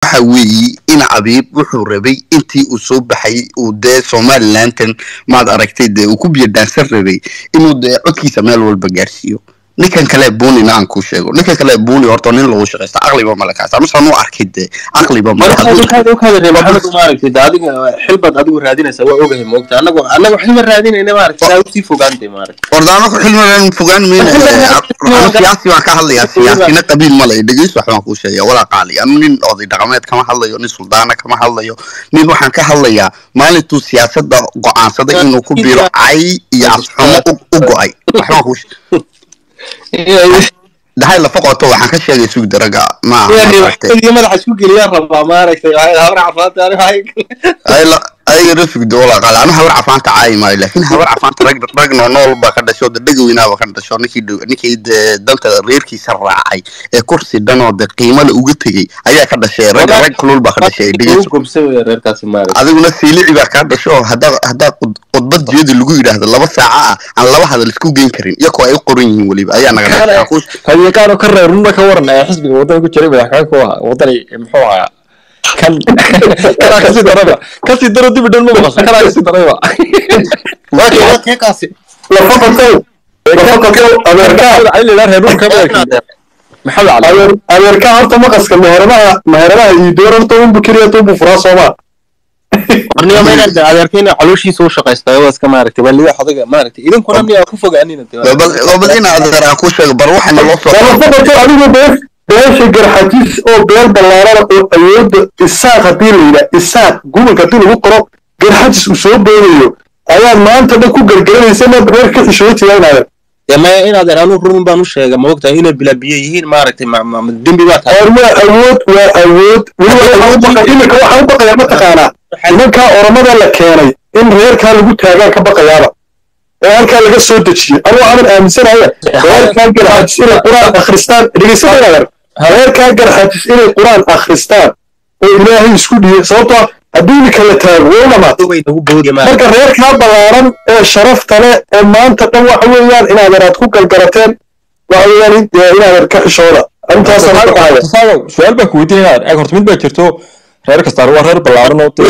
waxa weeye in abiib wuxuu rabay intii uu soo baxay uu dee somalilandan maad aragtay dee uu ku biyadaansan rabay inuu dee codkiisa meel walba gaarsiiyo ninkan kale buunina aan kuu sheego ninkan kale buuni horta nin lagu shaqaysta aqliba male kaas amasaan u arkay dee aqliba male maaragtay adiga xilbaad adigu raadinaysa waa ogahay moogta anagu anagu xilma raadinayna maaragtay saa usii fogaantay maaragtay ordaanaka xilmadan fogaan mayna anu siyaasi baan ka hadlayaa siyaasina qabiil male dhegeyso wax baan kuu sheegaya walaa qaali anu nin oday dhaqameed kama hadlayo nin suldaana kama hadlayo nin waxaan ka hadlayaa maalintuu siyaasadda go-aansaday inuu ku biro cay iyo afxumo u go-ay waxbaan kuu dahay lafa qoto waxaan ka sheegay sug daraga ma madaxa isku geliyaa rabaa maaragtay habar cafaanta ayagana sugdo walaa qaali anu habar cafaanta caayi maayo laakiin habar cafaanta rag ragno nool baa ka dhasho de dhegaweynaaba ka dhasho ninkii ninkii de danta reerkiisa raacay ee kursi dhanoo de qiimada uga tegey ayaa ka dhashay rag rag kulul baa ka dhashay adiguna siilici baa kaa dhasho haddaa haddaa khudbad jeedi lagu yidhaahdo laba saaca ah aan laba hadal isku geyn karin iyakoo ay u qoran yihiin weliba ayaa naga dhashay ka reer runa ka waran ee xisbiga waddanka ku jiray madaxweyne ku ahaa waddani muxuu ahaa kan kanaa kasii daraba kasii daro dibi dhan ma maqasho kanaa kasii darayba adeerka horta maqaska meheradaha meheradaha iyo door horta unbu keliya tunbu furaa sooma warniyo maynad adeerkayna calooshiisa u shaqaysta waa iska maaragtay waa liga xodaga maaragtay idinkuna miyaa ku fogaanina bal ina adeer aan ku sheego bar waxana loo soo adigu bees beesha garxajis oo beel ballaarana oo awoodda isaaq haddii la yidhaa isaaq gobolka haddii lagu qoro garxajis uu soo boodayo ayaad maanta dhan ku gargaranaysa inaad reer ka xishooda tiyaanaya maya in adeer anu run baan u sheega ma ogtahay inay bilaabiye yihiin maaragtay dembi baa tahay waa awood waa awood imika waxaan u baqayaa mataqaanaa nimankaa oromada la keenay in reerkaa lagu taagaan ka baqayaaba oo halkaa laga soo dejiyo anuu aman aaminsanaya reerkaa garxajis inay qur-aan akhristaan dhegeysanayaadan reerkaa garxajis inay qur-aan akhristaan oo ilaahay isku dhiyo sababtoo haddii imika la taago waa u dhamaatay marka reerkaa ballaaran ee sharafta leh ee maanta dhan waxa weeyaan inaadan aad ku galgarateen waxa weeyaan inaadan ka xishooda arrintaasaan su-aal baa ku weydiinaya eg horta mid baa jirto reer kastaa waa reer ballaaran oo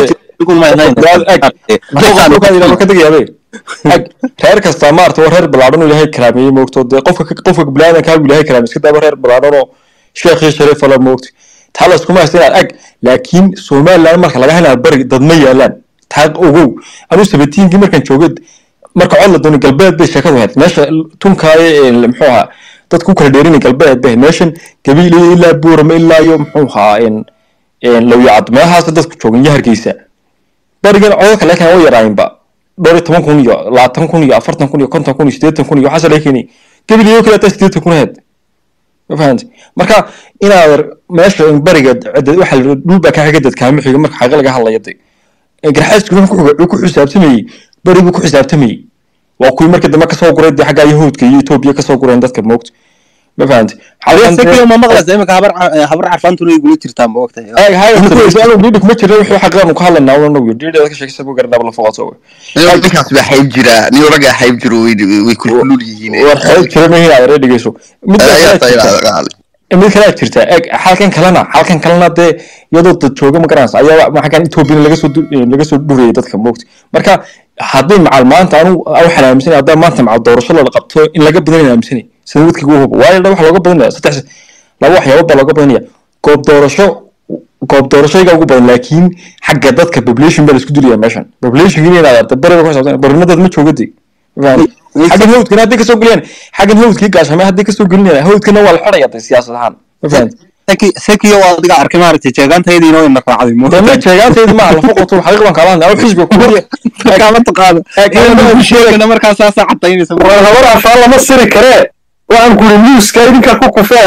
ka degayabe eg reer kastaa maarata waa reer ballaaran oo ilaahay karaameeyey moogto dee qofka qofka bilaadanka hagu ilaahay karaamey iska daaba reer ballaaran oo sheekhii shariifa la moogto taa la iskuma haysta inaad ag laakiin somaliland marka laga helaa bari dad ma yaalaan taa ogow anuu sabatiinkii markaan joogay marka cod la doono galbeed bay sheekadu ahayd meesha tunkaayo muxuu ahaa dadku ku kala dheerinay galbeed bay meeshan gabiil ilaa buurama ilaa iyo muxuu ahaa lawyacad meelahaasa dadku joogan iyo hargeysa barigan codadka laga keenay way yaraayinba dhowr iyo toban kun iyo labaatan kun iyo afartan kun iyo konton kun iyo siddeetan kun iyo waxaasa laga keenay gabiil iyo kale hataa siddeetan kun ahayd ma fahamtay marka inaad meesha bariga waxa dhul baa ka xiga dadkaama xiga marka xaqa laga hadlaya de garxaasku wuxuu ku xisaabtamayey bari buu ku xisaabtamayey waa kuwii markii dambe kasoo guray dee xagga yahuudka iyo etoobiya kasoo gureen dadka moogta ma fahamtay ma maqlaysa imika habar habar carfaantuna igula jirtaa ma ogtahay dhiidhi kuma jirna wixii xaqaanu ka hadlaynaa unagu dhiidheeda ka sheekaysa buu garanaa la foqoto ninkaas baa xayb jira nin ragaa xayb jiro way kulkulul yihiin war xayb jira mahin aad dhegeyso mid mid kalea jirta eg halkan kalena halkan kalena dee iyadoo dad jooga ma garanaysa ayaa xaggan etoobiyana laga soo laga soo dhurayay dadka moogta marka haddii macal maanta anu waxaan aaminsanay haddaa maanta macal doorasho la qabto in laga badanaya aaminsanay sida wadkii ugu hubo waayo waxa looga badanaya saddex laba waxyaabo baa looga badanaya goob doorasho goob doorashayga ugu badan laakiin xagga dadka population baa la isku dilaya meeshan population in inaad arta bariga ku xisaabtan barina dad ma joogadi xaggan hawdkana hadday kasoo geliyaan xaggan hawdkii gaashamay hadday kasoo gelinayaan hawdkana waa la xidhaya de siyaasad ahaan ma fahanti sekiyo waa adiga arkay maaragtay jeegaantaydiina way na raacday dama jeegaantaydi maaha lafa qoto xaqiiq baan kala hadlay xisbiga ku kama taqaano sheegana markaa saasaa cadaynaysa war habar afaan lama siri karee waxaan kuri muuska idinkaa ku kufee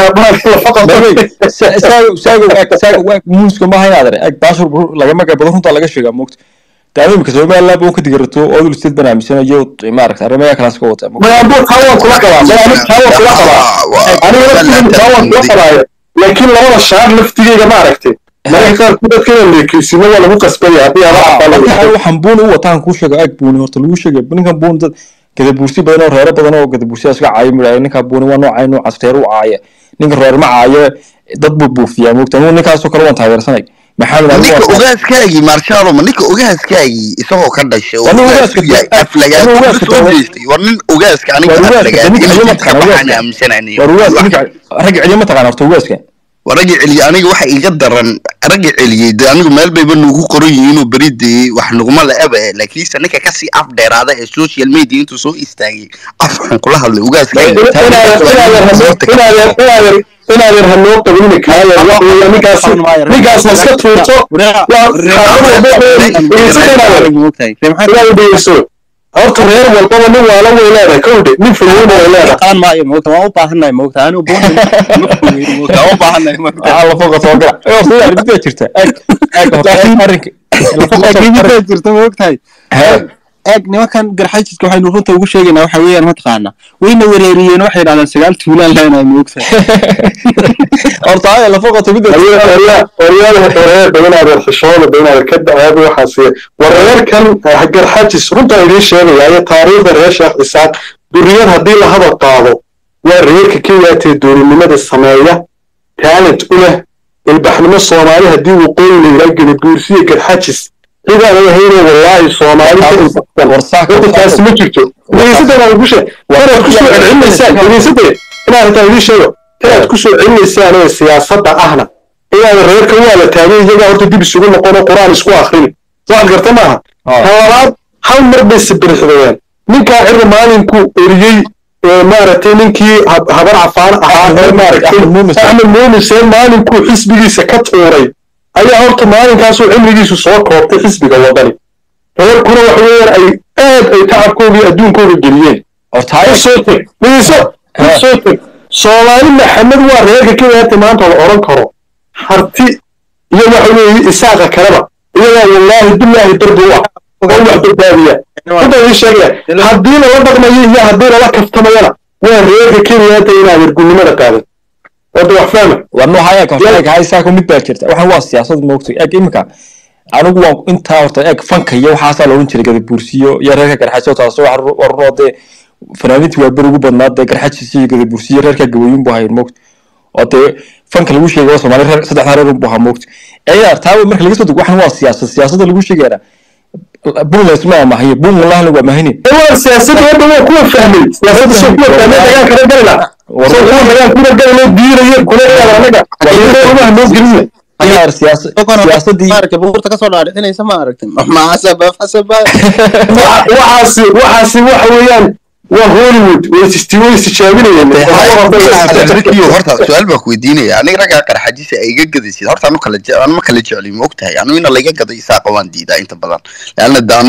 muuska maaha inaad are eg baashur lagama badan runtaa laga sheegaa moogta daanu imika somaliland buu ka digarato odul state baan aaminsanayo maaragta arrimaha kalaas ka wata mayaambuu taawan kula qabaa taawan kula qabaa aniga laftigeeda taawan kula qabaayo laakiin labada shaar laftigeyga maaragtay mararka qaarkood dadka inaan leekeysino waa lagu qasbaya haddii adaa waxaan buuni u wataan kuu sheego eg buuni horta lagu sheegay ninkan buuni dad gadabuursi badan oo reero badan oo gadabuursiyaas ka caayo midhaay ninkaa buuni waa noocay noocaas reer u caaya ninka reer ma caayo dad buu buufiyaa moogta anuu ninkaasoo kale waan taageersanay maxamed ali ninka waa ogaaskaagii marshaalo ma ninka ogaaskaagii isagoo ka dhashay oo Waa nin ogaas ogaaska u yahay de- aflagaad waa nin ogaaska soo de- jeestay war nin ogaaska aniga Waa ogaaska de- aflagaad ninka inuu ayama jidka taqaan baxaan ogaaska. aaminsananiyo war ugaas ninka ragga celiya ma taqaan horta ugaaska waa ragga celiyey aniga waxa iga daran ragga celiyey de anigu meel bayba nugu qoran yihiinoo beri dee wax nuguma la-aba eh laakiinse ninka kasii af dheeraada ee social media intuu soo istaagay afxun kula hadlay inaad yar hanoo qabin kaayar wax weeya ninkaas ninkaas iska tuurto inaad dhegeyso horta reer walbaba nin waala way leedahay kowdhe nin fayoona way leedahay qaan maayo moogta waan u baahannahay moogta anigu boona moogta waan u baahannahay moogta aa lafoqa soo gala ee sida arrinta jirta ag ag horta arrinka lafoqa soo laakiin jirta moogtahay Hee. eeg nimankan garxajiska waxaynu runta ugu sheegaynaa waxa weeyaan mataqaana wayna wereeriyeen waxay yidhahdeen sagaal tuulaan leenahay moogtahay horta aya lafoqa tagida oryaada inaad yar xishooda inaad ka dacaado waxaas war reerkan garxajis runtaa idiin sheegaya taariikhda reer sheekh isaaq duriyad haddii la hadal qaado waa reerka kenyaatee doolinimada sameeya talent u leh ilbaxnimo soomaali haddii waqooyi la yidhaa gelibuursiya garxajis cidaan ahayno wallaahi soomaali ka ilbaxsan warsaaka horta taasi ma jirto dhegeysadana ugu sheeg inaad ku soo celcelinaysaan dhegeysade inaad hataa idiin sheego inaad ku soo celinaysaan ee siyaasadda ahna inaad reerka waa la taagay iyagaa horta dib isugu noqon oo qur-aan isku akrin waxaad garta maaha tan labaad hal mar bay sibirixdayeen ninkaa cirri maalinku eriyey ee maaragtay ninkii hab- habar cafaan ahaa ee maaragtay Axmed Muumin Seen. axmed muumiseen maalinkuu xisbigiisa ka tuuray ayaa horta maalinkaasuu cimrigiisu soo koobtay xisbiga wadani reerkuna waxa weeyaan ay aad ay tacabkooda iyo adduunkooda geliyeen horta aya soo teg dhegeyso Ha. soo teg soomaali maxamed waa reerka kenyaata maanta la odhan karo harti iyo waxa weeye isaaqa kaleba iyagaa wallaahi bilaahi darbi u ah oo wax badbaadiya runta ii sheegaya haddii lala dhaqmayo iyo haddii lala kaftamayana waa reerka kenyaata inaad ergunnimada qaadan wada wax fahma warno haya ka horta ag hay saako mid baa jirta waxaan waa siyaasad moogtay ag imika anigu waan intaa horta eg fanka iyo waxaasaa la odhan jiray gadabuursiyo iyo reerka garxajo taas warunoo dee fanaaniintii waa beri ugu badnaa dee garxajis iyo gadabuursiyo reerka gabayuun bu ahayn moogta oo dee fanka lagu sheegay soomaali reer saddexdaa reer bu ahaa moogta eeyaa taa marka laga soo dego waxan waa siyaasad siyaasadda lagu sheegayana buntland ma amahaye buntlandna waa mahayne waa siyaasadda hadda waa kuwa fahmay siyaasadda soo kuwa fahmay dagaan kala galina soo kuwa dagaan kuna galina diiraya kula eeda anaga anaga noo gelina yaar siyaasa siyaasadii maaragtay buurta kasoo dhaadhicinaysa ma aragtin maxasaba fasaba Waxa- waxaasi waxaasi waxa weeyaan waa hollywood way is- way istijaabinayeen Rikiyo, horta su-aal baan ku weydiinaya aniga raggaa qarxajisa ay iga gadaysid horta anu kala je- anu ma kala jecli ma ogtahay anu ina laiga gaday isaaqa waan diidaa inta badan leanna daanu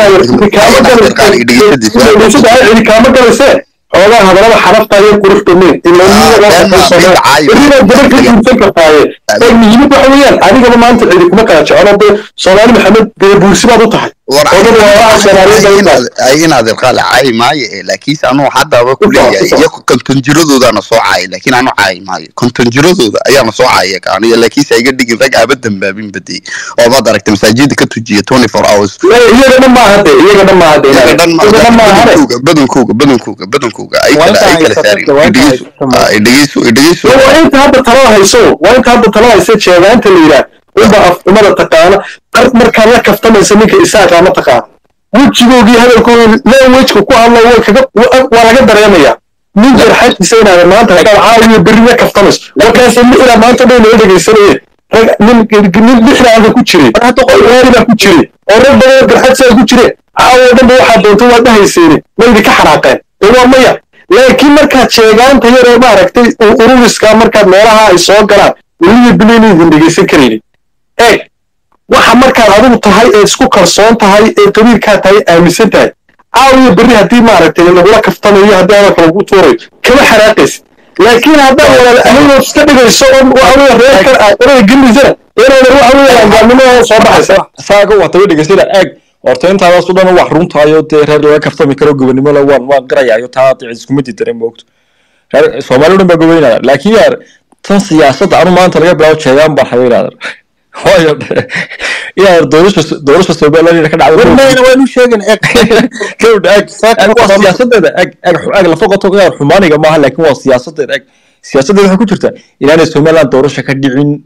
cidi kaama galayse xoogaa hadalada xarafta iyo qurux badneyn gabar ka guursan kartaaye ee muhiimad waxa weeyaan adigaba maanta cidi kuma kala jecelo dee soomaali maxamed dee buursi baad u tahay odada waa soomaaliyeed ay u tahay ay inaad irqaala caayi maayo eh laakiinse anu haddaba ku leeyahay iyo konton jiradoodaana soo caayay laakiin anu caayi maayo konton jiradooda ayaana soo caayay ka aniga laakiinse aiga dhigin rag aaba dambaabin badiyey oo baad aragtay masaajida ka tujiya twenty four hours iyagana maaha de iyagana maaha de iyaga dhan ma- iyagana maahane badankooga badankooga badankooga ay Waa kala inta ay kala haysato, saarin waa inta idhegeyso haysato. ah, idhegeyso idhegeyso waa inta hadda talada hayso waa inta hadda talada haysa jeegaanta la yidhaah unba afxumada taqaana qar markaad la kaftamaysa ninka isaaqa ma taqaana wejigoogii hadalkoodii lee wejka ku hadla way kaga wa- waa laga dareemayaa nin jarxadkiisa inaad maanta haddaad caawiyo berri la kaftamayso markaas lixdaa maanta dhow laga dhegaysanayeen rag nin nin lixda aka ku jiray oo waaliba ku jiray oo rag badan garxadsaa ku jire caawo dhanba waxaa doonta waa dhahayseeni ma idinka xanaaqeen dee waa maya laakiin markaad sheegaanta yaree maaragtay u- ururiska markaad meelaha ay soo galaan weliba bilayna idin dhegaysan karaynin eeg waxa markaad adigu tahay ee isku kalsoon tahay ee qabiilkaa tahay aaminsan tahay caawiya berri haddii maaragtay lagula kaftamayo haddii hadalka lagu tuurayo kama xanaaqaysid laakiin haddaad walaal ahaynoo iska dhigayso oo waxa weeye reerkan aad orada geliysana inaadan waxa weeye angaamnimada soo baxaysa saaga wata way dhegeysana ag horta intaadaas u dhan wax runtaayo dee reer laga kaftami karo gobonimo la waan waan qirayaayo taa cid iskuma diidana moogto reer soomaali o dhan baa gobeynaya laakiin yaar tan siyaasadda anu maanta laga bilaabo jeegaan baan hayo inaadan waayo inaad doorasha doorasha somaliland inay ka dhacdo warmayna waynu sheegin eeg gawdha ag ag waa siyaasadeeda ag ag ag lafa qoto yaar xumaaniga maaha laakiin waa siyaasadeeda ag siyaasadeeda waxay ku jirta inaanay somaliland doorasha ka dhicin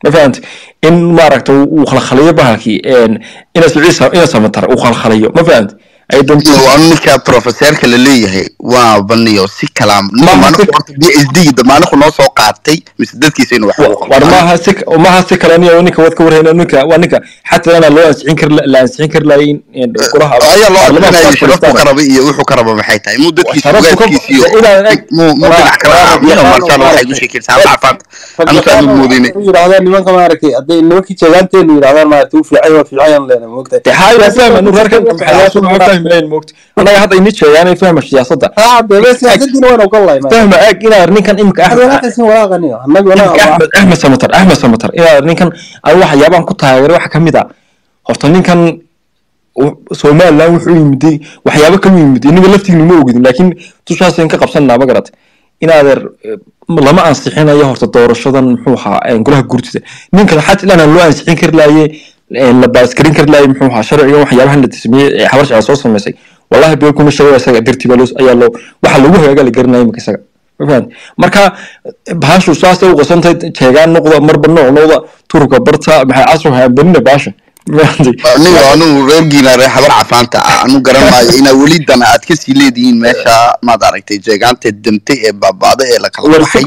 ma fahanta in maaragta uu khalkhaliyo bahalkii ina ciisa ina samatar uu khalkhaliyo ma fahanta ay dantu waa ninka professorka la leeyahay waa baniyo si kalaam b s d damaanahu noo soo qaatay mise dadkiisa inuu wax ugu war maaha si maaha si kale niyo ninka wad ka warhayna ninka waa ninka xataa ana loo ansixin kar la ansixin kar laayin golaha ayaa loo ansixinayo sharaftu ka raba iyo wuxuu ka raba maxay tahay muu dadkiisa ugaadkiisa iyo muu muu dhinac kala aabiyo marshaal waxay u sheekaysaa caafimaad anta aanu moodayne yidhahdaan nimanka maaragtay hadday nimankii jeegaanteenu yidhahdaan maaragtay u fiican waa fiican leena moogtahay de haa ila fahma nu reerkan maxayaasu ma fahmayn moogta anaga hadda ini jeegaan fahma siyaasadda haa debe siyaasaddiina waan ogolahay fahma eeg inaa ninkan imika axmed walaaqaniyo annaguna axmed axmed samatar axmed samatar inaa ninkan aan waxyaabaan ku taageeray waxa kamid a horta ninkan somaliland wuxuu yimiday waxyaabo kalu yimiday inaga laftiinu ma ogidin laakiin tushaasn ka qabsananaa ma garat inaadeer lama ansixinayo horta doorashadan muxuu ahaa golaha gurtida ninkan xataa ilaan loo ansixin kari laaye la baaskarin kari laaye muxuu ahaa sharcigan waxyaabahan la sameeyey ee xabar shacab soo samaysay wallahi beel kuma sheego isaga dartii baa ayaa loo waxa lagu hagaaga la garanaya imika isaga mafahant marka bahashu saasay u qasantahay jeegaan noqda marba nooc noqda turka barta maxay casro haambanina bahasha aniga anu reergiina reer habar cafaanta ah anu garan maayo inaa weli dana aad kasii leedihiin meesha maad aragtay jeegaanta damtay ee baabaada ee la kala baxay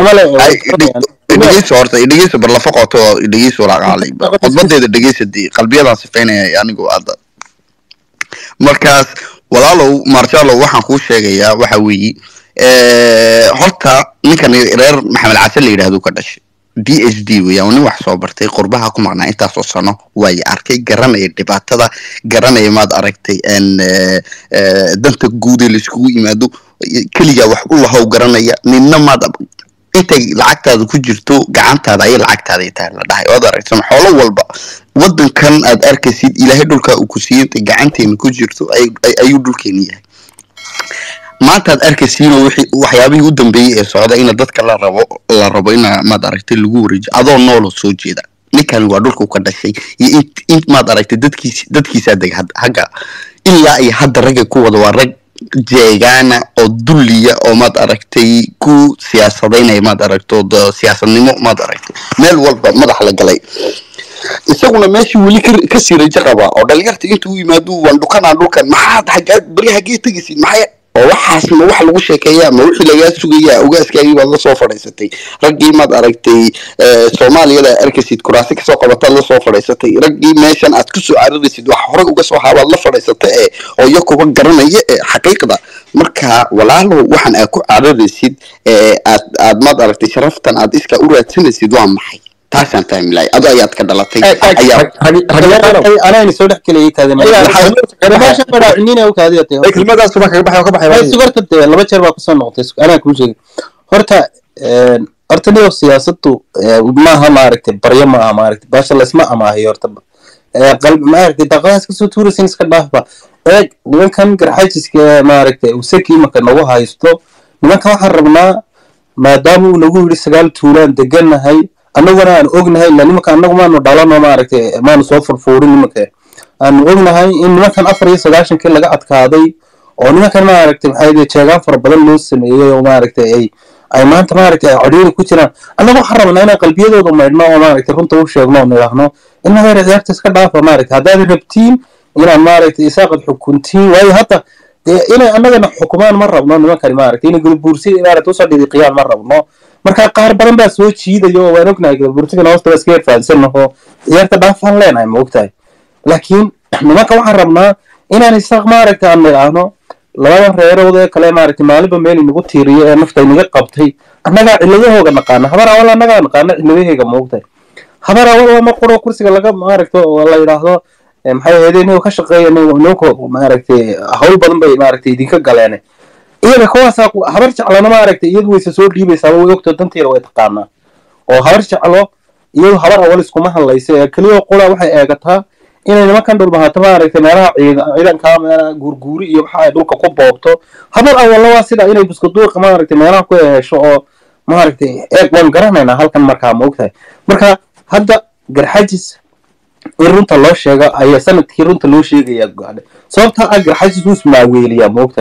dhegeyso horta dhegeyso barlafa qoto dhegeyso walaaqaalay khudbadeeda dhegeysa dee qalbiyadaan sifaynaya anigu aada markaas walaalow marshallow waxaan kuu sheegayaa waxa weeye horta ninkan reer maxamed case la yidhahdo ka dhashay b h d weeyaan nin wax soo bartay qurbaha ku maqnaa intaasoo sano waayo arkay garanaya dhibaatada garanaya maad aragtay danta guud ee laiskugu yimaado keligaa wax u lahow garanaya ninna maad intay lacagtaada ku jirto gacantaada ayay lacagtaada tahay la dhahay waad aragtay xoolo walba wadankan aad arkaysid ilaahay dhulka uu ku siiyey intay gacanteena ku jirto ayuu dhulkeena yahay maanta aad arkaysiinoo waxyaabihii u dambeeyey ee socda ina dadka la rabo la rabo ina maad aragtay lagu wareejiyo adoo nooloo soo jeeda ninkani waa dhulku ka dhashay iyo in maad aragtay dadkiis dadkiisaa deg hagga ilaa iyo hadda ragga ku wada waa rag jeegaana oo dulliya oo maad aragtay ku siyaasadaynaya maad aragto siyaasadnimo maad aragtay meel walba madax la galay isaguna meeshii weli kasii rajo qabaa oo dhalinyarta intuu u yimaado waan dhukanaa dhulkan maxaad haggaa beri haggee tegaysid maxay oo waxaas ma wax lagu sheekeeyaa ma wixii lagaa sugayaa ogaaskaagii baad la soo fadhiisatay raggii maad aragtay soomaaliyada arkaysid kuraasi kasoo qabataad la soo fadhiisatay raggii meeshan aad kusoo cararaysid wax horey uga soo haabaad la fadhiisata ee oo iyo kuba garanaya ee xaqiiqda marka walaalow waxaan aad ku cararaysid ee aad aad maad aragtay sharaftan aad iskaa u raadsanaysid waa maxay taasaan fahmi lahay ado ayaad ka dhalatay anayna soo dhex geliyay kaademaasha kelmadaas baa kaga baxay oo ka baxay sugarta dee laba jeer baa kusoo noqotay anaa kuu sheegay horta horta niyo siyaasadu maaha maaragtay baryo maaha maaragtay baasha laysma amaahayo horta qalbi maaragtay daqadaas kasoo tuuraysan iska dhaafba eeg nimankan garxajiska maaragtay usaki imaka nagu haysto nimankan waxaan rabnaa maadaama uu nagu yidhi sagaal tuulaan degannahay annaguna aan ognahay ila nimanka annagu maanu dhalano maaragtay maanu soo furfuurin nimanka aanu ognahay in nimankan afar iyo sagaashankii laga adkaaday oo nimankan maaragtay maxay jeegaan fara badan loo sameeyey oo maaragtay ay ay maanta maaragtay ay codhiiri ku jiraan annagu waxaan rabnaa inaan qalbiyadooda maydhno oo maaragtay runta u sheegno oo nidhaahno in hadeer ciyaarta iska dhaafa maaragtay haddaad rabtiin inaad maaragtay isaaqad xukuntiin waayo hadda dee inay annagana xukumaan ma rabno nimankani maaragtay inay gulbuursi maaragtay usoo dhidiqiyaan ma rabno marka qaar badan baa soo jiidayo oo waan ognahay gulbuursigana hoosta iska yarfahansannaho ciyaarta dhaafaan leenahay ma ogtahay laakiin nimanka waxaan rabnaa inaan isaaq maaragtay aan nidhaahno labadan reerood ee kale maaragtay maalinba meel inagu tiiriyo ee nafta inaga qabtay annagaa ciladahooga naqaana habar awal annagaa naqaana ciladahayga ma ogtahay habar awal waa mar quro kursiga laga maaragta oo la yidhaahdo maxay ahayd inuu ka shaqeeya ninku maaragtay hawl badan bay maaragtay idinka galeen iyaga kuwaasaa habar jeclana maaragtay iyadu wayse soo dhiibaysaaba way ogto danteeda way taqaanaa oo habar jeclo iyadu habar awal iskuma hadlaysa ee keliya qura waxay eegataa inay nimankan dhulbahato maaragtay meelaha ciidanka meelaha guurguuri iyo waxa ay dhulka ku boobto habar awalna waa sida inay buskaduuqa maaragtay meelaha ku hesho oo maaragtay eeg waan garanaynaa halkan markaa ma ogtahay marka hadda garxajis in runta loo sheego ayaa sanadkii runta loo sheegayaa go'aane sababtaa ah garxajis wuu ismaaweeliyaa ma ogtahay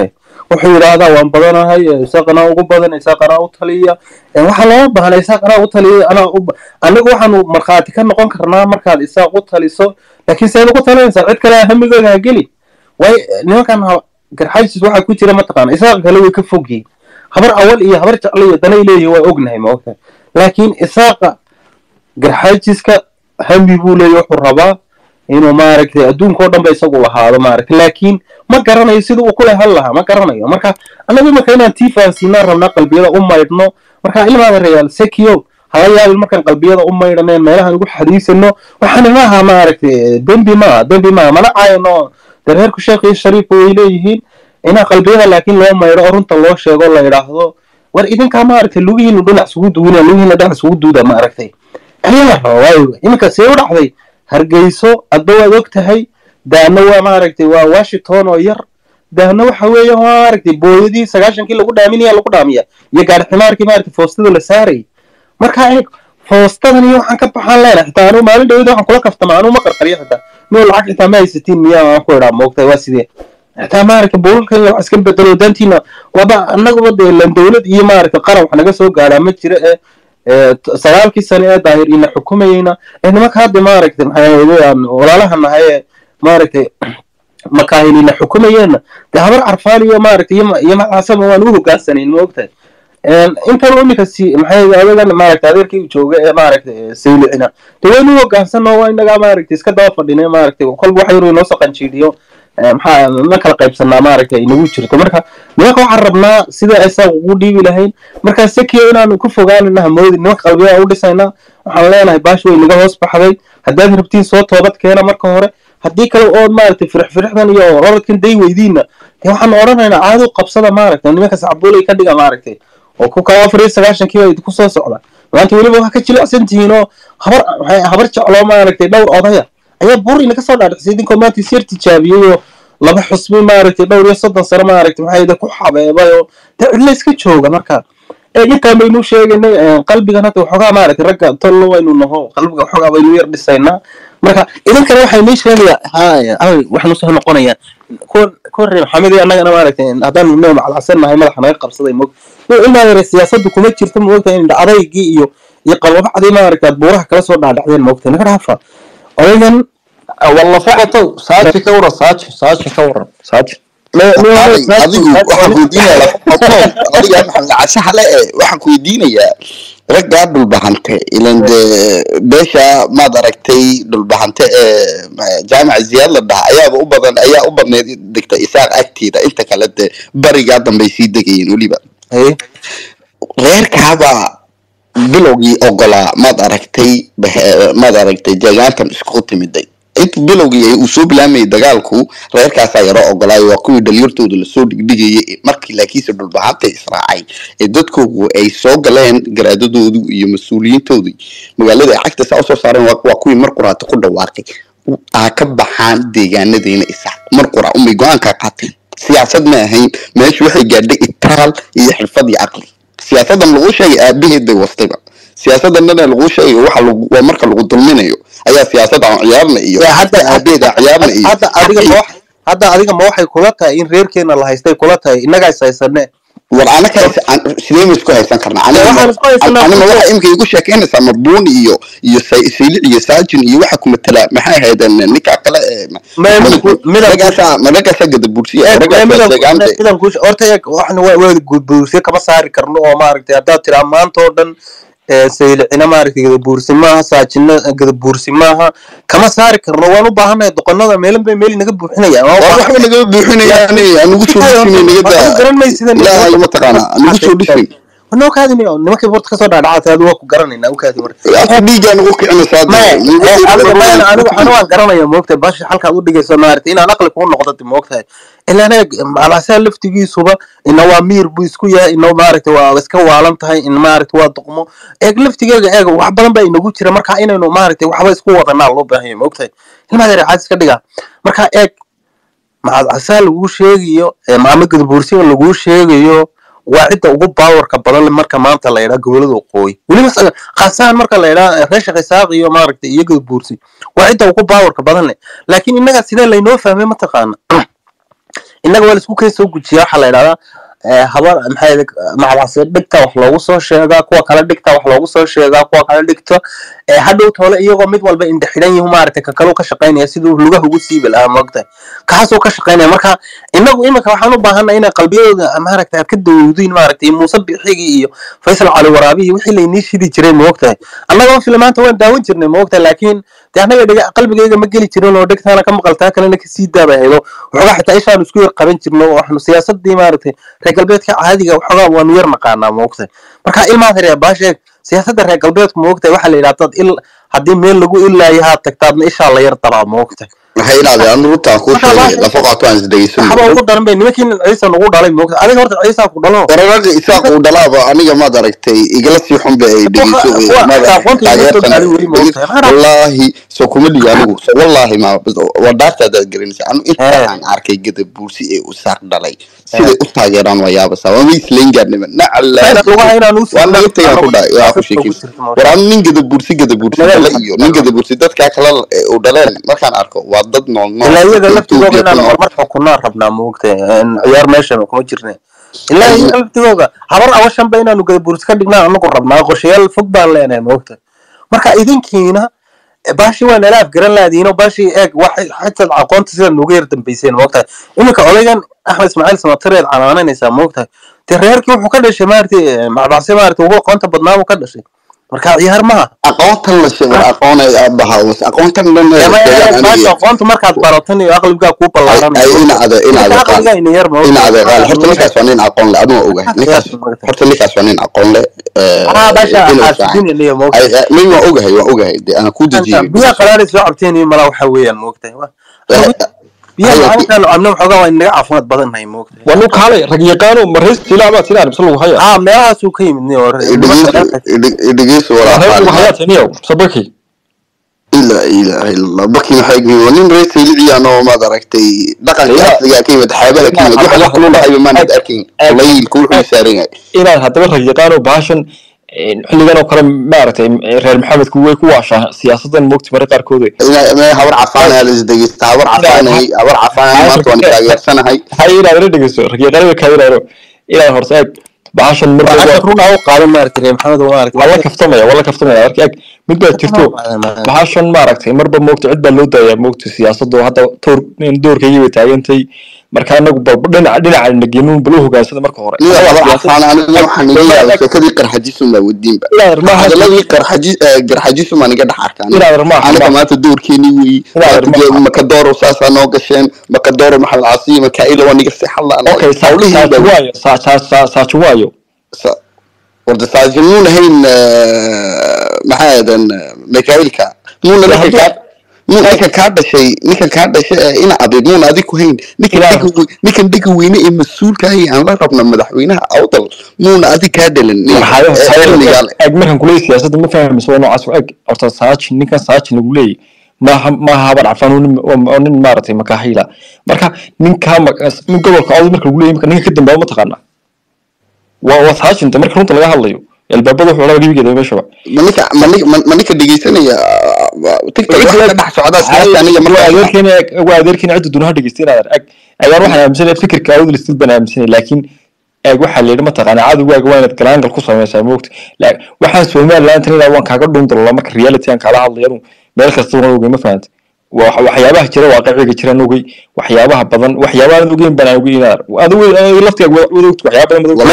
wuxuu yidhaahdaa waan badanahay isaaqanaa ugu badan isaaqanaa u taliya waxaa looga baahna isaaqanaa u taliya anaa u anagu waxaanu markhaati ka noqon karnaa markaad isaaq u taliso laakiin seed ugu talinaysaa cid kale hamigooda ha gelin way nimankan garxaysis waxaa ku jira mataqaana isaaq kale way ka fogyihin habar awal iyo habar jeclo iyo danay leeyihin waa ognahay ma ogtahay laakiin isaaqa garxaysiska hami buu leeyahy wuxuu rabaa inuu maaragtay adduunkao dhan ba isagu lahaado maaragtay laakiin ma garanayo sida uu kule hal lahaa ma garanayo marka annagu imanka inaan tii fahansiinaan rabnaa qalbiyada u maydhno marka ilmaada reyaal sekiyo hala yaabin markaan qalbiyada u maydhaneen meelahan ugu xadiisano waxaana maaha maaragtay dembi maaha dembi maaha mana caayano dee reerku sheekh iyo shariifka way leeyihiin inaa qalbiyada laakiin loo maydho oo runta loo sheego la yidhaahdo war idinkaa maaragtay lugihiinu dhinac isugu duuna lugihiina dhinac isugu duuda maaragtay ayaa raba waayo iminka see u dhacday hargeyso adba waad og tahay daana waa maaragtay waa washington oo yar daana waxa weeye maaragtay booyadii sagaashankii lagu dhaaminaya lagu dhaamiya iyo gaari ximaarkii maaragtay foostada la saarayay marka eeg foostadan iyo waxaan ka baxaan leenahay xitaa anuu maalin dhawada waxaan kula kaftama anuu ma qarqariyo xitaa miyuu lacag xitaa ma haysatiin miyaa aan ku idhaa moogtahay waa sidee xitaa maaragtay buulalka wax iska bedelo dantiina waaba annaguba dee lan dowlad iyo maaragtay qaran wax naga soo gaaraa ma jira ee sagaalkii sane ee daahir ina xukumayeyna ee nimanka hadda maaragtay maxaa walaalaha nahay ee maaragtay makaahilina xukumayeenna dee habar carfaal iyo maaragtay iyo macasaba waan u hogaansanayn ma ogtahay intan iminka si maxay adagan maaragtay adeerkii jooga ee maaragtay saylicina dee waynu u hogaansano waa inagaa maaragtay iska daba fadhine maaragtay kolba wax yaruu inoo saqanjiidhiyo maxaa ma kala qaybsanaa maaragtay inagu jirto marka nimanka waxaan rabnaa sida isaaq ugu dhiibi lahayn markaa sekiyo inaanu ku fogaanana hamoodi nimanka qalbiyaa u dhisaynaa waxaan leenahay baash way naga hoos baxday haddaad rabtiin soo toobad keena marka hore haddii kale ood maaragtay firix firixdan iyo orodkan day weydiinna dee waxaan odhanaynaa caado qabsada maaragtay nimanka sacbuulay ka dhiga maaragtay oo ku kaa afar iyo sagaashankii baa idinku soo socda maanta weliba waxaa ka jilicsan tihiin oo habar habar jecloo maaragtay dhowr odaya ayaa bur inaga soo dhaadhicsay idinkoo maanta isyar tijaabiyey oo laba xusbi maaragtay dhowr iyo soddon sano maaragtay maxaa ku xabeebay oo dee cidla iska jooga marka intaan baynu sheegaynay qalbigan hadda waxoogaa maaragtay ragga tollo waynu naho qalbiga waxoogaa baynu yar dhisaynaa marka idinkana waxay nii sheegayaa haya waxaanu soo noqonayaa kuwa reer maxamed iyo annagana maaragtay haddaanu noo macalacsan nahay madaxa naga qabsaday mog ilmaa yare siyaasaddu kuma jirto moogta in adaygii iyo iyo qalbabacdii maaragtay aad buuraha kala soo dhaadhacdeen moogta naga dhaafa odaygan walla foqotow saaji ka waran saaji saaji ka waran saaji adigu waxaan weydiinayaa adiga maxamed casaxle e waxaan ku weydiinayaa raggaa dhulbahante ilan dee beesha maad aragtay dhulbahante ee jaamaca ziyaad la dhaha ayaaba u badan ayaa u badneyd degta isaaq agteeda inta kale dee barigaa dambay sii degayeen weliba reerkaaba bilowgii ogolaa maad aragtay maad aragtay deegaantan isku timiday inta bilowgii uu soo bilaamayay dagaalku reerkaasaa yaroo ogolaayo waa kuwii dhalinyartooda lasoo dhigdhigayay markii laakiinse dhulbahanta israacay ee dadkoogu ay soo galeen garaadadoodu iyo mas-uuliyiintoodii magaalada ay cagta saa usoo saareen waa kuwii mar quraata ku dhawaaqay aa ka baxaan deegaanadeena isaaq mar qura umay go-aankaa qaateen siyaasad ma ahayn meeshu waxay gaadhay itaal iyo xirfad iyo caqli siyaasadan lagu sheegay aabaheed bay wastayba siyaasadannana lagu sheegayo waxa waa marka lagu dulminayo ayaa siyaasada aan ciyaarna iyo aabaheed aan ciyaarna iyo hadda adiga ma wax hadda adiga ma waxay kula tahay in reerkeena la haystay kula tahay innagaa is haysane war anaka sidee ma isku haysan karnaa waxaan isku haysanaa anima waxa imika igu sheekeynaysaa marbuuni iyo iyo saylic iyo saajin iyo waxa ku matala maxay ahaydeen ninka kale ee ragaasaa ragaasaa gadabursiya ragaasaa deegaanta midan kuusha horta eeg waxna waa waa gudbuursiye kama saari karno oo maaragtay haddaad tiraa maanta oo dhan saylicina maaragtay gadabuursi maaha saajina gadabuursi maaha kama saari karno waan u baahannahay doqonada meelan bay meel naga buuxinayaan waxba naga buuxinayaan anugu soo dhisin naga garan maysidan ilaahay mataqaana anugu soo dhisin noo kaadini nimankii borta kasoo dhaadhacatay adu waa ku garanayna u kaadi marka afka dhiigaa nagu kicinaysaa anigu anu waan garanaya moogtahay bashi halkaad u dhigayso maaragtay inaan aqli kuu noqdati moogtahay ilaan eeg macalasaa laftigiisuba ina waa miir buu isku yahay ina maaragtay waa iska waalan tahay in maaragtay waa duqmo eeg laftigeega eeg wax badan baa inagu jira marka inaynu maaragtay waxba isku wadanaa loo baahan yahay moogtahay ilmaha yar caadis ka dhigaa marka eeg macalasaa laguu sheegayo maama gadabuursiga laguu sheegayo waa cidda ugu baawarka badan marka maanta la yidhaa gobolada waqooyi weliba khaasahan marka la yidhaa reesha khisaaq iyo maaragtay iyo gadabuursi waa cidda ugu baawarka badan leh laakiin innaga sidee laynoo fahmay mataqaana innaga waa laisku keen soo gujiya waxaa la idhahdaa eh, habar maxay macbacsi dhigta wax loogu soo sheegaa kuwa kale dhigta wax loogu soo sheegaa kuwa kale dhigto eh, hadhow toole iyagoo mid walba indhe xidhan yihu maaragtay ka kaleu ka shaqaynaya siduu lugaha ugu siibi lahaa moogtahay kaasuu ka shaqaynaya marka inagu iminka waxaan u baahanay inay qalbiyadooda maaragtay aad ka dawowdiin maaragtay muuse bixigii iyo faysal cali waraabihi wixii laynii shidi jiray moogtahay annaga filmaanta waan daawan jirnay moogtahay laakiin dee annaga dhega qalbigayga ma geli jirin oo dhegtaana ka maqaltaa kalena kasii daaba haydo waxoogaa xitaa ishaanu isku yar qaban jirno oo waxnu siyaasadii maaragtay reer galbeedka caadiga waxoogaa waanu yar naqaanaa moogtahay marka ilmaad reer baasheeg siyaasadda reer galbeedku moogtahay waxaa la yidhahdaa dad il haddii meel lagu ilaayo haad tagtaadna ishaa la yar daraa moogtahay maxay inaadeen anu runtaan kuu Marka sheegay waa- lafa qaato aan isdhegeysan waxba ugu daran bay nimankii ciisa nagu dhalay moogtahay adiga horta ciisaa ku dhalo wararada isaaq uu dhalaaba aniga maad aragtay igala sii xun ba ay dhegeyso Wa- wa- maad aragtay aqoonta igala soo taageertan gaadhay weli ma ogtahay. Maxaa wallaahi soo kuma dhigo anigu so wallaahi ma waa dhaarta hadaad garanaysa anu inta Eh. aan arkay gada buursi ee u saaq dhalay siday u taageeraan waa yaabasa waa ma islayn gaadhnima nacala lugaha inaan u waa naga tagaan ku dhaay waa ku sheekin war anu nin gada buursi gada buursi Naga- dhala iyo nin gada buursi dadkaa kala u dhaleen markaan arko waa dad nool nool ilaa iyaga laftigooga Ethiopia ku inaan nool. horumar xukunaan rabnaa moogtahay ciyaar meesha kuma jirne ilaa iyaga laftigooga habar awashanba inaanu gadabuurs ka dhignaan anagu rabnaa qorshayaal fog baan leenahay moogtahay marka idinkiina baashi waa nala afgaran laadiino baashi eeg waxay xataa aqoonta sida nuga yar dambeyseen moogtahay iminka odaygan axmed ismaaciil samatareed canaananaysaa moogtahay dee reerkii wuxuu ka dhashay maaragtay macbacse maaragtay ugu aqoonta badnaa buu ka dhashay marka ciyaar maaha aqoontan la sheego aqoon ay aabbaha was aqoontan dhan ay sheegaan baashi aniga aqoonta markaad baratan iyo aqligaa kuu ballaaran ay ina ada ina ada qaal aqligaa ina yar ina ada qaal horta ninkaas waa nin aqoon leh aduma ogahay ninkaas horta ninkaas waa nin aqoon leh ah basha inuu fiican. xaasidin iyo moogtahay Ay- ay- min waa ogahay waa ogahay dee aan ku dejiyey biyaha qaraari soo cabteen iyo malaa waxa weeyaan moogtahay biyaha Ay- macalinkaan cabno waxoogaa waa inaga caafimaad badan nahay moogtahay waa nu kaalay rag yaqaano maraysta ilaa baad sinaan mise lagu haya ah meelahaasuu ka yimid nin hore dhegeyso reer lagu walaa hayaa taniyow sabaki ila ilaha illallah baki maxay yihiin waa nin reer sayliciyaan oo maad aragtay dhaqanka Ila- asliga ka yimid xaabada ka yimid waxa wax kulu dhahayo maanad arkin Ag- laylku wuxuu saaran yahay inaad haddaba rag yaqaano bahashan xilligan oo kale maaragtay reer maxamedku way ku waashaa siyaasadan moogti marka qaarkooda Ina- ina habar cafaan ayaa la isdhegeysta habar cafaanay habar cafaan maanta waan taageersanahay maxay inaad ila dhegeyso rag yaqaano ka yiraahdo inaad horta eeg bahashan marka waxaa run ah u qaadan maaragtay reer maxamed oo maaragtay waa la kaftamaya waa la kaftamaya marka eeg mid baa jirto bahashan maaragtay marba moogta cid baa loo daayaa moogta siyaasadu hadda toor doorkaygii bay taagantay marka anagu balba dhinaca dhinaca nageemuun bal u hogaansada marka hore niga habar cafaan aniga waxaan iga yaabay sheekadii qarxajisun baa wadiinba inaad maaha hadaladii qarxaji garxajisun baan iga dhex arkaan inaad maaha aniga maanta doorkeeni weyi Inaad armaa. makadooro saasaa noo gasheen makadooro maxamed caasiyo makaa'ila waa niga seexadlaan okay saaji waayo saa- saa- saa- saaji waayo warda saaji muun ahayn maxaa aadan mikaa'ilka muuna ninka kaa muun ninka kaa dhashay ninka kaa dhashay ee ina abid muuna adig ku hayn ninkan Ilaahu. dhiga we- ninkan dhiga weyne ee mas-uulka ahi aan la rabna madaxweynaha awdal muuna adig kaa dhalan xilligaan eg markan kuleeyay siyaasadda ma fahmayso waa noocaas eg horta saaji ninkan saaji lagu leeyay maaha maaha habar cafaan oo nin- oo- oo nin maaragtay makaaxiila marka ninkaa ma- nin gobolka awdal marka lagu leeyay marka ninka ka dambeeya ma taqaanaa waa waa saajinta marka runta laga hadlayo albaabada wuxuu laga gebigeeda meeshaba maninka maninka maninka dhegeysanaya tiktok waxa ka dhex socda siyaasa aniga waa markaa adeerkeena eg waa adeerkeena cidda dunaha dhegeysta inaad eg ayaan waxaan aaminsanaya fikirka awdal stil baan aaminsanaya laakiin eeg waxaa la yidhi mataqaana cadowgaaga waa inaad galaangal ku samaysaa moogta La- waxaan somaliland tan ilaa waan kaaga dhundalola marka reality aan kaala hadlayanu meel kasta waan ogey ma fahanta Wa- waxyaabaha jira waaqiciga jiraan ogey waxyaabaha badan waxyaabaha aan ogeyn baan ogey inaad adigu adigu laftiga wada ogta waxyaaba badan mad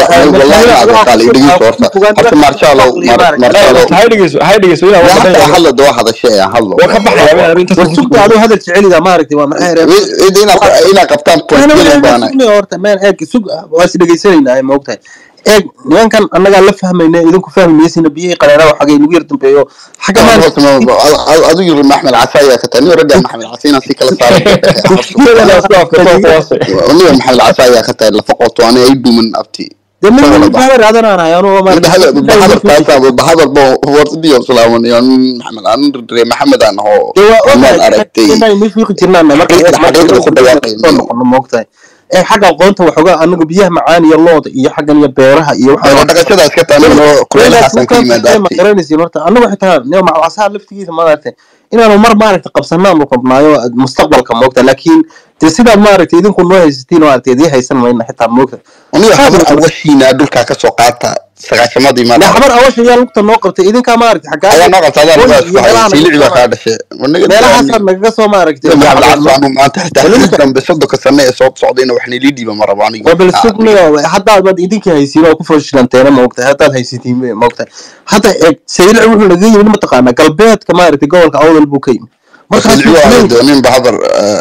hay dhegeyso hay dhegeyso inaa waa badan yahay. hadla doo hadashe ee hadlo waa ka baxayaa inaad intaas war sugta aduu hadal jecelida maaragtay waa maxay reer inaa qabtaan point baana horta meen eeg sug waa is dhegeysanaynaa ma ogtahay eeg nimankan annagaa la fahmayna idinku fahmi maysina biyihii qaleena xagay nagu yar dambeeyo xagga adu yiri maxmed casa ayaa ka tahay ragga maxmed casa inaan si kala saaraniga maxmed casa ayaa ka tahay lafa qoto ana ay dhuman abti dee mid mid baa raadanaanay anuu bahadal bo wardiyo salaaman iyo maxamed aan ree maxamed aan ho dee waa maad aragtay ogahay inay fiiqi jirnaan marka Xaqiiqda- xaqiiqda ku dhawaaqayno. noqono ma ogtahay ee xagga aqoonta waxoogaa anagu biyaha macaan iyo looda iyo xaggan iyo beeraha iyo Waa dhaqashadaas ka tahay aniguna kuleelahaasaan ka yimaada abti garanaysiin horta anagu xitaa nio macwasaha laftigiisa maaragtay inaanu mar maaragtay qabsanaanu rabnaayo mustaqbalka moogta laakiin dee sidaad maaragtay idinku noo haysatiin oo aragtay idii haysan mayna xitaa moogta aniga habar awashiina dhulkaa kasoo qaata sagaashamadii dee ma xabar awasha ayaa lugta noo qabtay idinkaa maaragtay ayaa xaggaa noo qabta adaa Weli iyo meelaha siilici baa naga kaa dhashay meelahaasaad nagaga soo maaragtay anu maanta xitaa xil dambe soddonka sane ee soo socdayna wax nilii dhiiba ma rabo aniga waa bal sugniyo haddaad idinkii haysiin oo ku fashilanteena moogtahay haddaad haysatiin bay moogtahay hadda eeg saylici wuxuu naga yimid mataqaanaa galbeedka maaragtay gobolka awdal buu ka yimid markaas siilici waa dooninba habar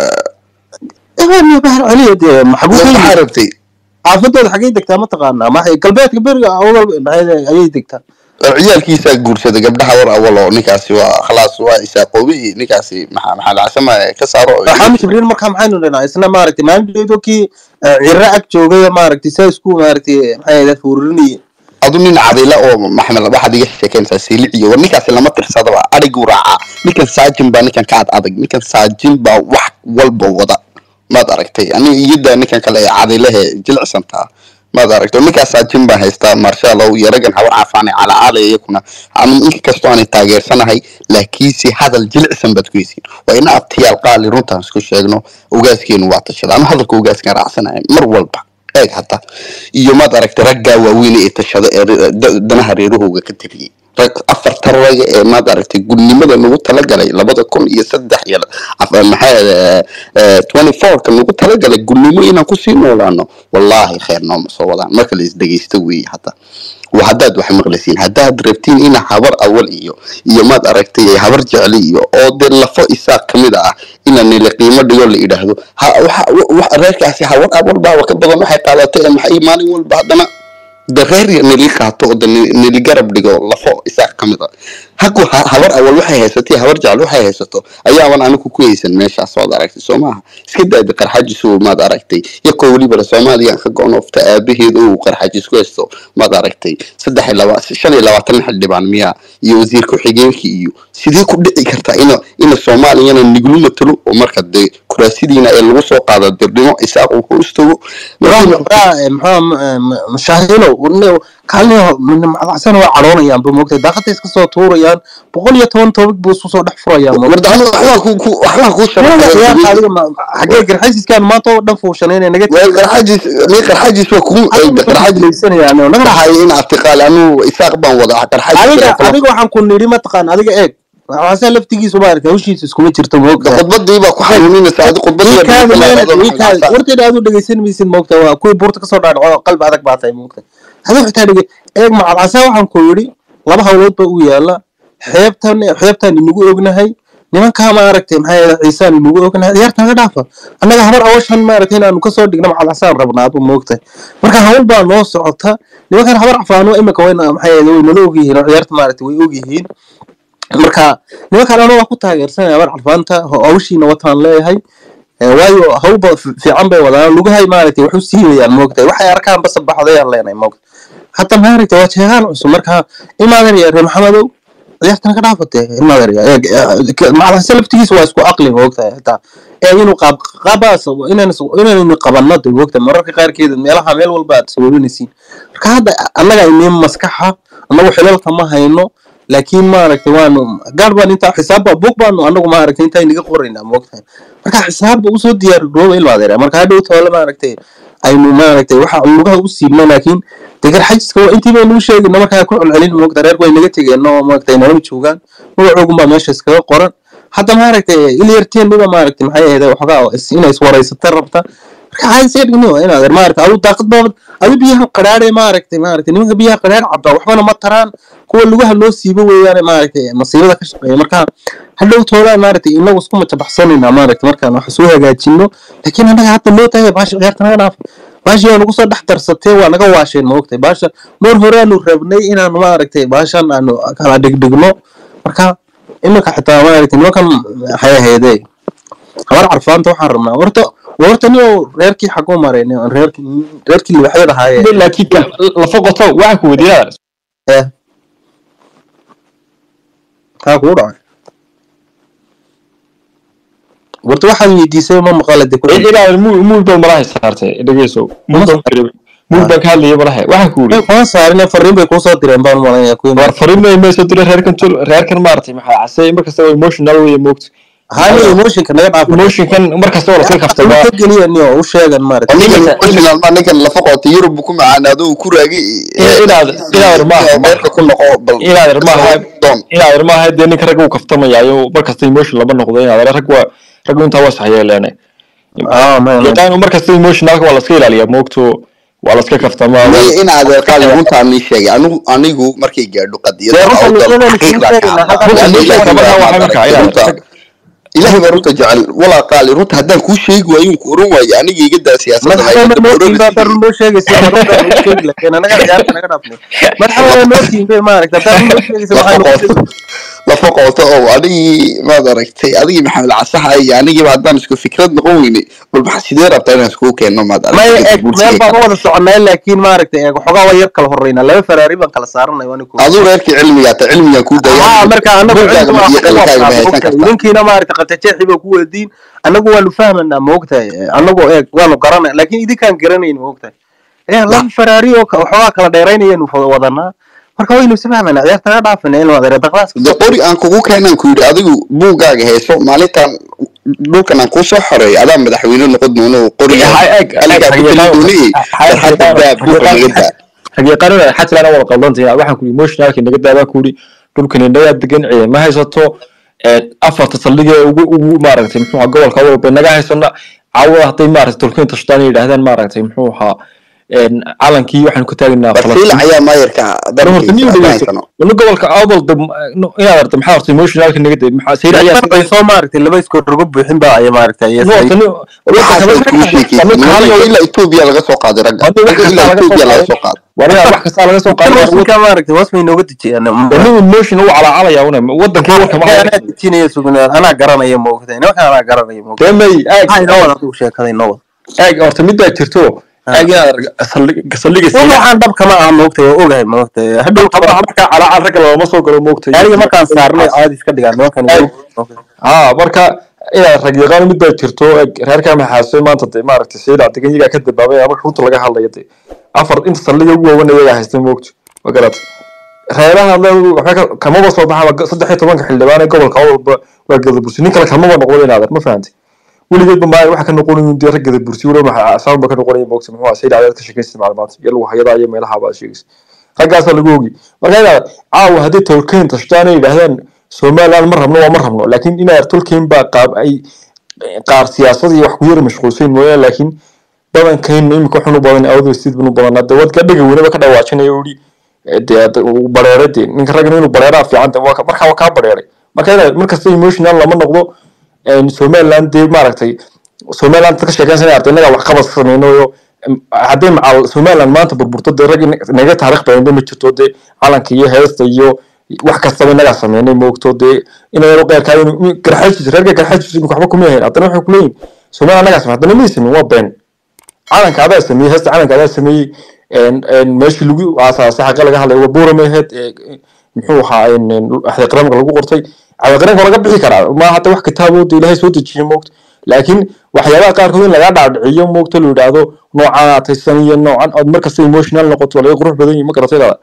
bahar celiya dee maxbuu ka maxaa yimid rabtay xaafadooda xaggay degtaa mataqaanaa maxay galbeedka beriga awdal maxay ayay degtaa ciyaalkiisaa guursaday gabdhaha war awal oo ninkaasi waa khalaas waa isaaqoobi ninkaasi maxaa maxaa lacasama ka saaro xaami jibriil markaa maxaynu dhinaa isna maaragtay maalinteedo kii ciro ag joogay maaragtay saa isku maaragtay maxay ahayd fuurinayay adu nin cadila oo maxamed waxaad iga sheekeensaa siiliciyo war ninkaasi lama tirsadaba adhiguu raacaa ninkan saajin baa ninkan ka ad adag ninkan saajin baa wax walba wada maad aragtay aniga iyada ninkan kale ee cadilahe jilicsantaa maad aragtay ninkaas saajin baan haystaa marshaalow iyo raggan habar caafaane calacaale iyakuna anu inka kastoo aanay taageersanahay laakiinse hadal jilicsan baad ku heysiin waa ina abtiyaal qaali runtaan isku sheegno ugaaskeenu waa tashada anu hadalka ugaaskan raacsanahay mar walba eeg hata iyo maad aragtay raggaa waaweyn ee tashado ee re- da- danaha reerahooga ka tiriyey rag afarta raga ee maad aragtay gudnimada nagu talagalay labada kun iyo saddex iyo af- maxaa twenty fourka nagu talagalay gudnimo inaan kusii noolaano wallaahi kheer nooma soo wadaan marka la isdhegeysto weeye hata waa haddaad wax maqlisiin haddaad rabtiin ina habar awal iyo iyo maad aragtay habar jecli iyo oo dee lafo isaaq ka mid ah ina nila qiimo dhigo la idhaahdo ha waxa wa- reerkaasi habar awal baaba ka badan waxay qaadatay ee maxay maalin walba haddana de reer yar nili qaato oo de ni- nili garab dhigo lafo isaaq ka mid a haku ha- habar awal waxay haysatay habar jecel waxay haysato ayaaban anigu ku haysan meeshaas waad aragtay soo maaha iska daadi qarxajisu maad aragtay yakoo welibana soomaaliya ka go-on ofta aabaheed uu qarxajis ku haysto maad aragtay saddex iyo laba shan iyo labaatan xildhibaan miyaa iyo wasiir ku-xigeenkii iyo sidee ku dhici kartaa ina ina soomaaliyana niglu matalo oo marka dee kuraasidiina ee lagu soo qaado dirdhimo isaaq uu ku istago mashaahilo kaalin macdacsan waa cadhoonayaan ba moogtay daaqada iska soo tuurayaan boqol iyo toban toobig buu isu soo dhex furayaan warda aniga waxbaa ku ku waxbaa kuu ciyaarta adiga ma- xagee garxaysiiskaan maanta oo dhan fuushanayna naga waa qarxajis mi qarxajis waa kugu qarxajis tegaysanayaan naga dhahay in aftiqaal anu isaaq baan wada qarxajis adiga adiga waxaan ku nidhi mataqaan adiga eeg waxaase laftigiisu maaragtay hawshiisa iskuma jirto moogta khudbadii baa ku xanuuninaysa adi khudbadii warteeda aad u dhegeysan maysid moogta waa kuwii buurta kasoo dhaadhaco qalbi adag baa tahay moogta aduu xitaa dhege eeg macalcasa waxaan ku yidhi laba hawlood ba u yaala xeebtan xeebtaan inagu ognahay nimankaa maaragtay maxaa yeele ciisaan inagu ognahay ciyaarta naga dhaafa annaga habar awashan maaragtay inaanu kasoo dhigno macalcasaan rabnaa adu moogta marka hawl baa noo socota nimankan habar cafaano imika wayna maxaa yeele way nala ogyihiin oo ciyaarta maaragtay way ogyihiin marka nimankan anu waa ku taageersanaya habar carfaanta hawshiina wataan leeyahay Eh, waayo hawba fiican bay wadaan lugahay maaragtay wax u siibayaan moogtahay waxay arkaan basa baxdayaan leenahay moogta hata maaragtay waa jeegaan cusub marka imaadan ya reer maxamedow ciyaartana ka dhaafatee imaadan ya macalase laftigiisa waa isku aqli moogtahay hataa ee inuu qaab qaabaas inaynu qabanno de moogtahay mararka qaarkeeda meelaha meel walba aad sababanaysiin marka hadda annaga inii maskaxa annagu xilalka ma hayno laakiin maaragtay waanu gaar baan intaa xisaabba bug baanu anagu maaragtay intaa inaga qoraynaa moogtahay marka xisaabba usoo diyaar garooba ilmaadeera marka hadhow toole maaragtay aynu maaragtay waxa lugaha u siibno laakiin degar xajiska waa intii baynu u sheegino markaa ku celcelin moogta reerku way naga tegeen oo maaragtay nalama joogaan magacoogun baa meesha iskaga qoran hadda maaragtay ilyarteeniba maaragtay maxay ahayd waxoogaa is- inay iswaraysata rabta marka caadi iska dhigni waa inaad maaragtay adu daaqad baabad adu biyaha qadhaadhe maaragtay maaragtay nimanka biyaha qadhaadh cabaa waxbana ma taraan kuwa lugaha loo siibo weeyaane maaragtay masiibada ka shaqeeya marka hadhow toodaan maaragtay inagu isku majabaxsanayna maaragtay markaan wax soo hagaajino laakiin annaga hadda loo tahay baasha ciyaarta naga dhaaf baashii waa nagu soo dhex darsatee waa naga waasheen maogtay baasha mar horeaanu rabnay inaanu maaragtay baashan aanu kala dhigdhigno marka iminka xitaa maaragtay nimankan maxay ahaydee habar carfaanta waxaan rabnaa horta horta nin reerkii xaguu maray nin reerkii reerkii libaxyada ahaayee laakiin ka lafa qoto waxaan ku weydiinaa eh kaa kugu dhacay horta waxaad weydiisay ma maqala de ku ilaa muul baad malaha saartay dhegeyso muul mug baan ka hadlayay malahe waxaan ku way yidhi kuma saarin fariin bay kuusoo direen baan malanaya kuwii war fariin mayso dira reerkan tul reerkan maaragtay maxaa casay markasta waa emotional wey moogta hali emotionka naga dhaaf emotionkan markasta waa laska kaftamaa ka geliya niyo u sheegan maaragtay ninkan emotional ma ninkan lafa qoota yurub ku macaanaado uu ku raagi inaad inaad maaha meerka ku noqo bal inaad maaha doon inaad maaha dee ninka ragga uu kaftamayaayo markasta emotion lama noqdo inaad rag waa raggu intaa waa saxyeeleene ah man yaqaan markasta emotionalka waa laska ilaaliyaa moogto waa laska kaftamaa Ni in aad qaali runta ni sheegay anigu anigu markay gaadho qadiyada Dee runta awdal niyadana xaqiiqda isku sheegayna, ka hadda hadla. runta Ilaahay niyadana baa waxaa maaragtay markaa inaad- runta. ilaahay baa runta jecel walaa qaali runta haddaan kuu sheegi waayo ku oran waayo aniga iga daa siyaasadda madaxweyne nootiin baa dar noo sheegaysa marunta u sheegi lahayn anaga ciyaarta naga dhaafnay madaxweyne nootiin bay maaragtay dar noo sheegaysa waxaan lafa qooto lafa qooto oo adigii maad aragtay adigii maxamed casaxa iyo anigiiba haddaan isku fikrad noqon weyne bal maxaa sidee rabtaa inaan iskugu keenno maad may aragtay eg meel baan u wada soconay laakiin maaragtay eeg waxoogaa waa yar kala horreynaa laba faraari baan kala saaranay waa ninkuu aduu reerkii cilmigaa ta cilmigaan kuu haa marka anagu Buuggaaga cilmi iyo qalinkaagaba waa haysan ku kartaa idinkiina maaragtay qatajeexi baa ku weydiin anagu waanu fahmanaa moogtahay anagu eeg waanu garanay laakiin idinkaan garanayn moogtahay ee laba faraari oo ka- waxoogaa kala dheeraynayanu wadanaa marka waynu isfahmanaa ciyaarta naga dhaafina in wadeere daqlaaska de qori aan kugu keenaan ku yidhi adigu buuggaaga heeso maalintan dhulkan aan kuu soo xoreeyo adaa madaxweyne noqon doono qoriga aligaa ku tali doonayey farxadda daa buuqa naga daa xaqiiqanina xataa ana wada qaldantahay waxaan ku emotionalka naga daabaa ku yidhi dhulkan inagaa degan ciidan ma haysato afarta saldhigee ugu ugu maaragtay muxuu ahaa gobolka walba naga haysana caawada hadday maaragtay tolkiin tashtaan ay yidhaahdaan maaragtay muxuu ahaa calankii waxaan ku taagnaa basiila ayaa maayarka horta niyu dhegeyso dalkiisa wani gobolka awdal inaad arta maxaa horta emotionalka naga day maxaa sayr ayaa ay soo maaragtay laba iskood rugo buuxin baa ay maaragtay ay waxaasay kuu sheekaysa ilaa etoobiya laga soo qaaday ragga ragga ilaa etoobiya laga soo qaaday waniga wax kasta laga soo qaaday ka maaragtay hoos may nooga dejiyaan wani emotion uu calacalaya una wadankii warka ma anaa dejinaya sugnaad anaa garanaya moogtahay nimanka anaa garanaya moogtahay demay aag maxaa inoo wada adigu sheekada inoo wada aag horta mid baa jirto aag inaad saldhiga waxaan dhab kama aha moogtahay waa ogahay moogtahay hadhow markaa calacal ragga looma soo galo moogtay aniga markaan saarnay caadi iska dhigaa nimankan haa marka inaad rag yaqaan mid baa jirto reerkaa maxaasay maanta de maaragtay sayda degan iyagaa ka dabaabay marka runta laga hadlayo de afar inta saldhiga ugu waawan iyagaa haystay moogto ma garat reeraha waxba kamaba soo baxa saddex iyo tobanka xildhibaan ee gobolka walba waa gadabursi nin kale kamaba noqdo inaadan ma fahantay weligeedba maa waxa ka noqonayin dee rag gadabursi weliba maxaa saanba ka noqonaya moogta muxuu ahaa sayda cadaad ka sheekaysa maclumaad iyo lagu hayadaa iyo meelaha baad sheegaysa raggaasaa lagu ogi marka inaad caawa haddii tolkeen tashtaan ay yidhaahdaan somaliland ma rabno waa ma rabno laakiin inaad tolkeen baa qaab ay qaar siyaasad iyo wax ku yara mashquulsayn mooyaan laakiin badankayna imika waxaan u badan awdo sid baan u badanaa dee wadka dhega weynaba ka dhawaajinaya uri dee uu bareeray dee ninka raggan inuu bareeraa fiican de waa markaa waa kaa bareeray marka inaad markasta emotional lama noqdo somaliland dee maaragtay somaliland ka sheekaysanaya arday innagaa wax qabad samaynayo hadday macal somaliland maanta burburto dee rag naga taariikh badan ma jirto dee calanka iyo heesta iyo wax kastaba innagaa sameynay moogto dee inaynu qeyrkaa garxajis reerka garxajis imika waxba kuma yahayn haddana waxay kuleeyihin somaliland annagaa samey haddana may sameyn waa been calanka adaa sameeyey heesta calanka adaa sameeyey meeshii lagu aasaasay xaqa laga hadlay waa buurama ahayd muxuu ahaa axdiqraamka lagu qortay axdiqraamka laga bixi karaa ma hadda wax kitaabooda ilaahay soo dejiye moogto laakiin waxyaabaha qaarkood in laga dhaadhiciyo moogto la yidhaahdo noocan ataysan iyo noocan ood markasta emotional noqoto waa laga qurux badan yihi ma garatay dada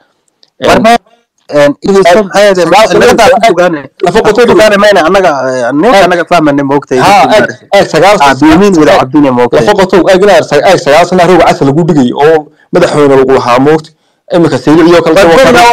lafaqotow aag inaad aag sagaal sana roog casa lagu dhigay oo madaxweyne lagu lahaa moogto imika saylicio kale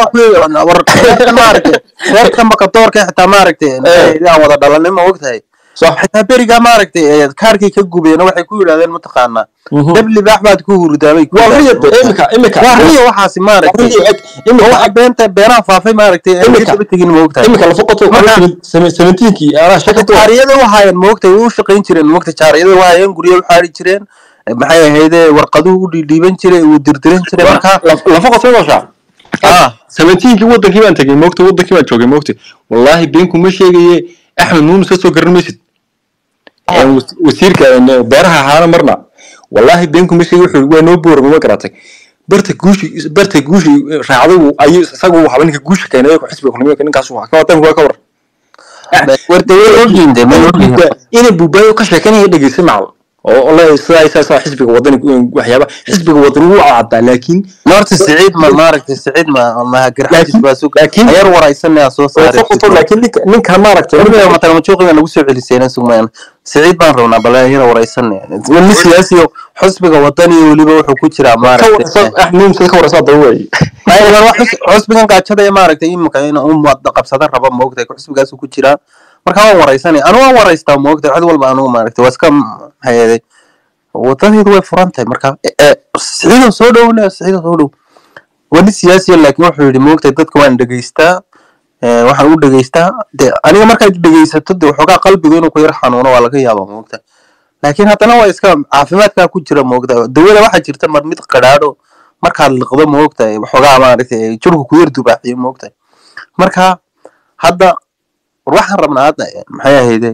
reerka makadoorka xitaa maaragtay aan wada dhalanay ma ogtahay xitaa berigaa maaragtay kaarkii ka gubeen waxay ku yidhahdeen mataqaanaa dabli baax baad ku hurdaamay riya waxaasi maaragtay waxa beenta beenaha faafay maaragtay daba tegin ma ogtahay imika lafaqotow seventeenkii anaa shaka jaariyada wahaayeen ma ogtahay way u shaqayn jireen ma ogtahay jaariyada wahaayeen guryo u xaari jireen maxay ahayde warqaduhu u dhiidhiiban jiray uu dirdiran jiray markaa lafaqotow dooshaa seventeenkii wadankii baan tegay moogta wadankii baan joogay moogta wallaahi beenku ma sheegaye axmed nuunus ka soo garan maysid wasiirka beeraha ahaana marna wallaahi beenku ma sheegay wuxuu waa noo boorama ma garatay barta guushi barta guushi raacday ayuu isagu waxba ninka guusha keenay xisbiga kulmiga ninkaas wax ka wadan waa ka war ina buubaayo ka sheekanaya dhegeysa macal oo le sidaa sidaa xisbiga wadani waxyaaba xisbiga wadani wuu caddaa laakiin horta siciid ma maaragtay siciid ma ma garxajis baa sug laakiin- ayar waraysanaya soo saaray laakiin ninka ninka maaragtay weliba matalmajuuqiga nagu soo celiseen sugmaan siciid baan rabnaa bal ayar waraysanaya weli siyaasiyo xusbiga wadani weliba wuxuu ku jiraa ka maaragtay warasa nimsa ka warasa daba weeye aywa wax xus- xusbigan gaajada ee maaragtay imika in uu wada qabsada raba moogtay xusbigaasu ku jiraa marka waan waraysanaya anu waan waraystaa moogtay cid walba anugu maaragtay waa iska hayeeday wadadeedu way furan tahay marka e- e, siciido soo dhowna siciido soo dhow weli siyaasiya laakiin wuxuu yidhi moogtay dadka waan dhegeystaa ee, waxaan u dhegeystaa de aniga markaad dhegeysato de waxoogaa qalbiga inuu ku yar xanuuno waa laga yaabaa moogta laakiin haddana waa iska caafimaadkaa ku jira moogta dawada waxaa jirta mar mid qadhaadho markaad liqdo moogta waxoogaa maaragtay jirku ku yar dubaaxiyo moogta marka hadda war waxaan rabnaa hadda maxay ahayde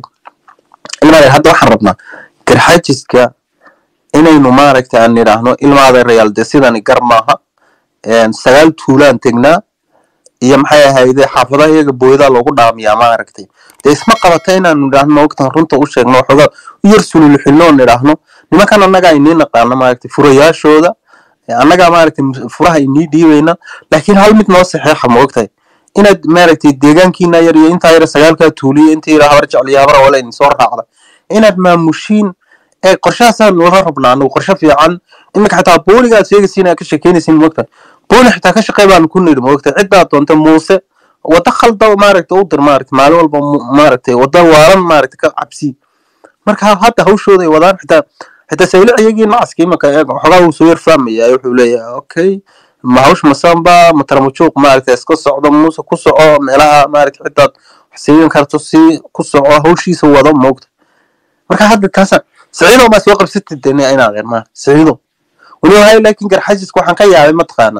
ilmaa hadda waxaan rabnaa garxajiska inaynu maaragtay aan nidhaahno ilmaada reyaal de sidani gar maaha een, sagaal tuulaan tegnaa iyo maxay ahayde xaafadaha iyaga booydaa loogu dhaamiyaa maaragtay dee isma qabata inaanu nidhaahno moogtan runta u sheegno waxoogaa u yar sululuxino oo nidhaahno nimankan annagaa inii naqaano maaragtay furayaashooda ee annagaa maaragtay mus- furaha inii dhiibayna laakiin hal mid noo saxeexa moogtahay inaad maaragtay deegaankiina yar iyo intaa yar sagaalkaa tuuliyo intii yar habar jecliyo habar wala idin soo raacda inaad maamushiin ee qorshahaasaan wada rabnaa anagu qorshe fiican iminka xataa booliga aad sheegaysiin aad ka sheekeynaysiin moogtahay booli xitaa ka shaqey baanu ku nidhi moogtahay ciddaa doonta muuse wada khalda maaragtay u dir maaragtay maalin walba mu- maaragtay wada waalan maaragtay ka cabsi marka hadda hawshooda ay wadaan xitaa xitaa saylic iyagii nacaska imanka eeg waxoogaa wuu soo yar fahmaya wuxuu leeyahay okay ma hawsh masamba ma tarmajuuq maaragtay iska socdo muuse ku soco meelaha maaragtay xidaad wax siigan karto si ku soco hawshiisa wado moogta marka hadda taasa siciido maa soo qabsatid deni inaad ma siciido weliba hay laakiin garxajiska waxaan ka yaabay mataqaana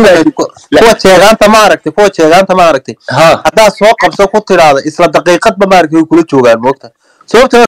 kuwa jeegaanta maaragtay kuwa jeegaanta maaragtay ha haddaad soo qabso ku tidhaahda isla daqiiqadba maaragtay way kula joogaan moogta sababtoo